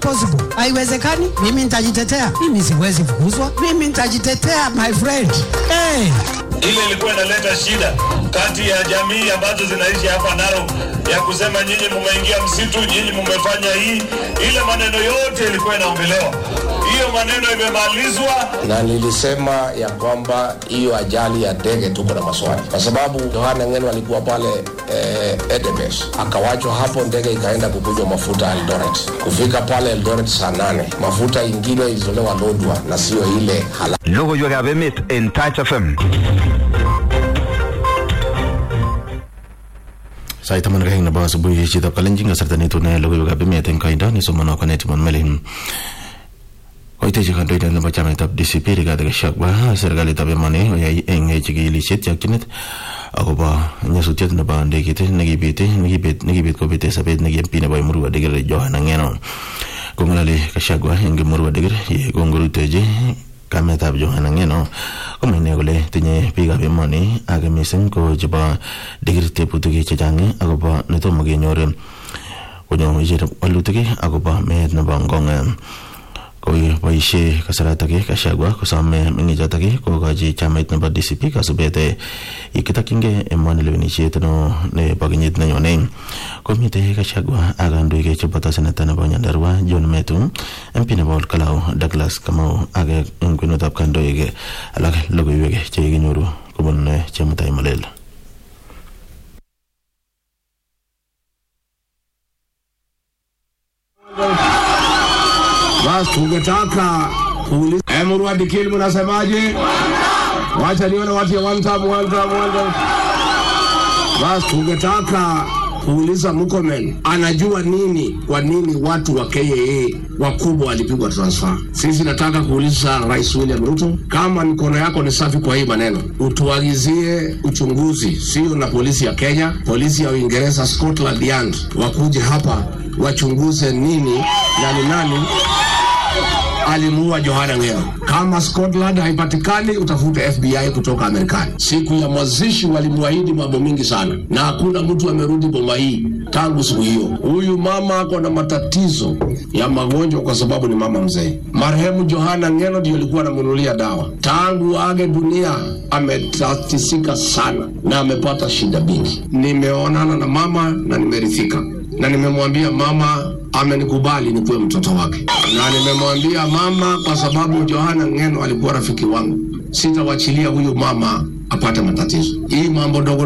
possible. Haiwezekani. Mimi nitajitetea. Mimi siwezi fukuzwa. Mimi nitajitetea my friend. Hey. Ile ilikuwa inaleta shida kati ya jamii ambazo zinaishi hapa Narok ya kusema nyinyi mumeingia msitu, nyinyi mumefanya hii. Ile maneno yote ilikuwa inaongelewa, hiyo maneno imemalizwa. na nilisema ya kwamba hiyo ajali ya ndege tuko na maswali, kwa sababu Yohana Ngeno alikuwa pale eh, Edebes akawachwa hapo, ndege ikaenda kukunywa mafuta Eldoret. Kufika pale Eldoret saa nane mafuta ingine ilitolewa Lodwa na sio ile halali. Logoiwekab emet en Touch FM. sait taman ak aeng nebo asubuhi chitab kalenjin kasarta netune logoiwekab emet eng koindo nesomono Konetimon Melin koitechi kandoindet nebo chamaitab DCP Rigathi Gachagua serikalitab emoni koyai eng chikilisiet chokchinet akobo nyasutiet nebo ndegeit nekibit nekibit nekibit kobete sobet neki MP nebo Emurua Dikir Johana Ngeno kong'ololi Gachagua eng Emurua Dikir ye kongorutechi kametab Johana Ngeno komwa ine kole tinye biikab emoni ak mising ko chebo Dikir tebutik chechang akobo netomo kenyor konyo ichek walutik akobo meet nebo Ngong koboisie kasaratak Gachagua kosome meng'ichotok kokochi chamait nebo DCP kasubet yekitokyingei emoni lewenisiet no nebo kenyit nenyone komite Gachagua ak kandoik cheboto seneta nebo Nyandarua John Metu MP nebo Olkalau Douglas Kamau ak eng kwenutab kandoik alak logoiwek chekinyoru kobun Chemutai Molel Basi tungetaka kuuliza Emurua Dikili, mnasemaje? Wacha nione watu ya one time, one time, one time. Basi tungetaka kuuliza Murkomen anajua nini, kwa nini watu wa KAA wakubwa walipigwa transfer. Sisi nataka kuuliza Rais William Ruto, kama mikono yako ni safi kwa hii maneno, utuagizie uchunguzi, sio na polisi ya Kenya, polisi ya Uingereza, Scotland Yard wakuje hapa wachunguze nini na ni nani alimuua Johana Ngeno. Kama Scotland haipatikani, utafute FBI kutoka Marekani. Siku ya mazishi walimwahidi mambo mingi sana, na hakuna mtu amerudi boma hii tangu siku hiyo. Huyu mama ako na matatizo ya magonjwa kwa sababu ni mama mzee. Marehemu Johana Ngeno ndio alikuwa anamnunulia dawa. Tangu age dunia ametatisika sana na amepata shida mingi. Nimeonana na mama na nimeridhika na nimemwambia mama amenikubali nikuwe mtoto wake, na nimemwambia mama, kwa sababu Johana Ngeno alikuwa rafiki wangu, sitawachilia huyu mama apate matatizo. Hii mambo ndogo